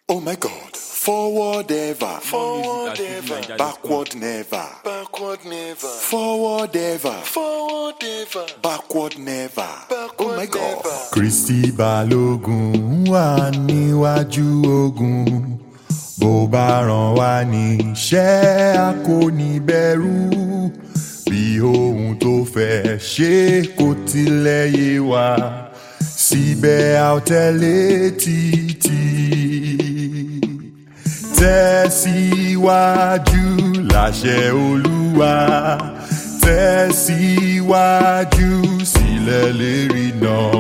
Oh my God. Forward ever. Forward ever. Backward never. Backward never. Forward ever. Forward ever. Backward never. Backward oh my God. never. Kristi Balógun wà níwájú ogun bó bá ràn wá níṣẹ́ a kò ní bẹ̀rù bí ohun tó fẹ́ ṣe kò tilẹ̀ yé wa síbẹ̀ a ò tẹ̀lé títí tẹ̀síwájú láṣẹ Olúwa tẹ̀síwájú sílẹ̀ lérí náà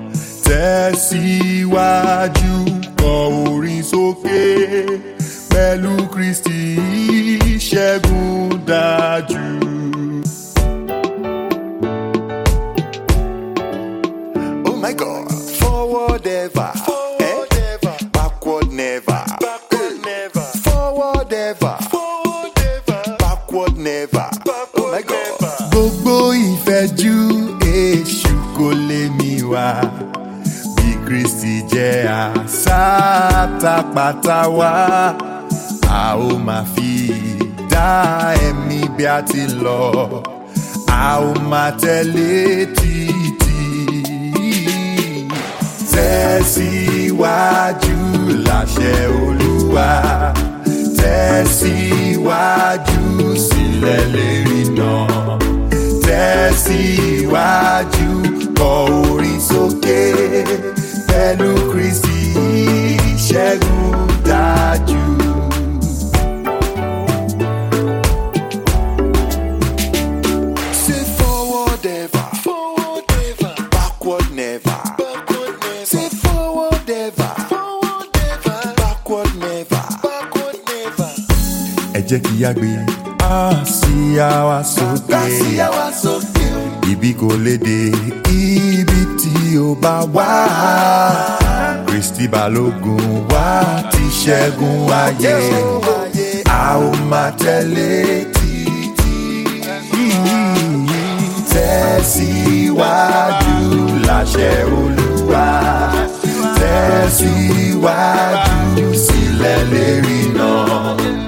tẹ̀síwájú kọ orin sókè pẹ̀lú Kristi ìṣẹ́gun dájú. Oh my God. Forward ever. Forward Eh? ever. Backward never. Backward never. Forward ever. Forward ever. Backward never. Oh my Backward God. never. gbogbo ìfẹ́jú èṣù kò lè mí wá bí Kristi jẹ́ àsátapàtà wá a ó máa fi dá ẹ̀mí bí a ti lọ a ó máa tẹ̀lé títí tẹ̀síwájú láṣẹ Olúwa tẹ̀síwájú sílẹ̀ lérí náà tẹ̀síwájú kọ orin sókè pẹ̀lú Kristi ìṣẹ́gun dájú. Say forward ever. Forward ever. Backward never. Backward never. Say forward ever. Forward ever. Backward never. Backward never. ẹ jẹ́ kí a gbé àsíá wa sókè Kásíá wa sókè. ibi kò lè dé ibi tí ó bá wà Kristi Balógun wá ti ṣẹ́gun ayé a ó máa tẹ̀lé títí tẹ̀síwájú láṣẹ Olúwa tẹ̀síwájú sílẹ̀ lérí náà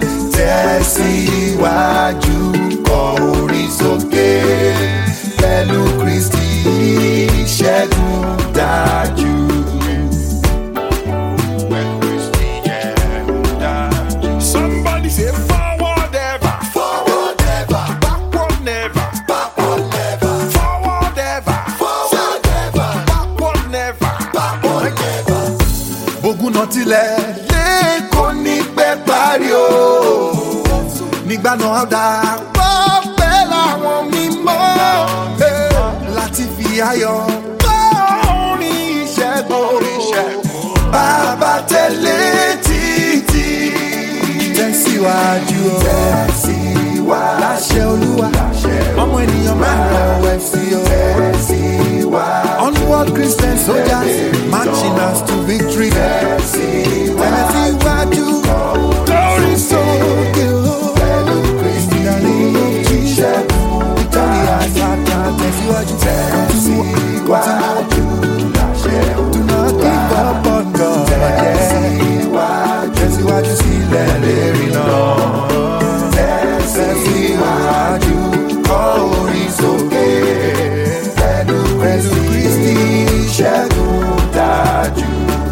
tẹ̀síwájú kọ orin sókè pẹ̀lú Kristi ìṣẹ́gun dájú. Somebody say forward ever. Forward ever. Backward never. Backward never. Forward ever. Forward ever. Backward never. Backward never. bógun náà tilẹ̀ lẹ́kọ̀ọ́ ní pẹ́ parí o. nígbà náà dá pọ́ pẹ́ láwọn mímọ́ eh, láti fi ayọ̀ kọ́ orin ìṣẹ́gun. bàbá tẹ̀lé títí. tẹ̀síwájú o. tẹ̀síwájú. láṣẹ olúwa. ọmọ ènìyàn máa ń rẹ̀ sí o. tẹ̀síwájú. onward Christian soldiers marching us to victory. tẹ̀síwájú. glory sókè o. pẹ̀lú Kristi ní ìṣẹ́gun. victory àtàtà tẹ̀síwájú. tẹ̀síwájú. do not give up on God. tẹ̀síwájú. tẹ̀síwájú sílẹ̀ lérí náà. tẹ̀síwájú. kọ orin sókè. pẹ̀lú Kristi ìṣẹ́gun dájú.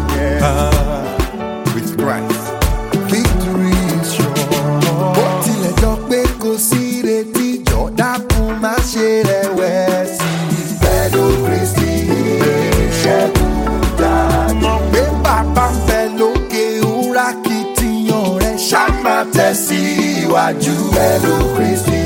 With Christ, victory is sure. Bó tilẹ̀ jọ pé kò sí retí jọ dákun má ṣe rẹ̀wẹ̀sì. Pẹ̀lú Kristi ìṣẹ́gun dájú. Mọ̀ pé bàbá ń bẹ lókè òwúrà kìtìyàn rẹ̀ ṣá máa tẹ̀síwájú. Pẹ̀lú Kristi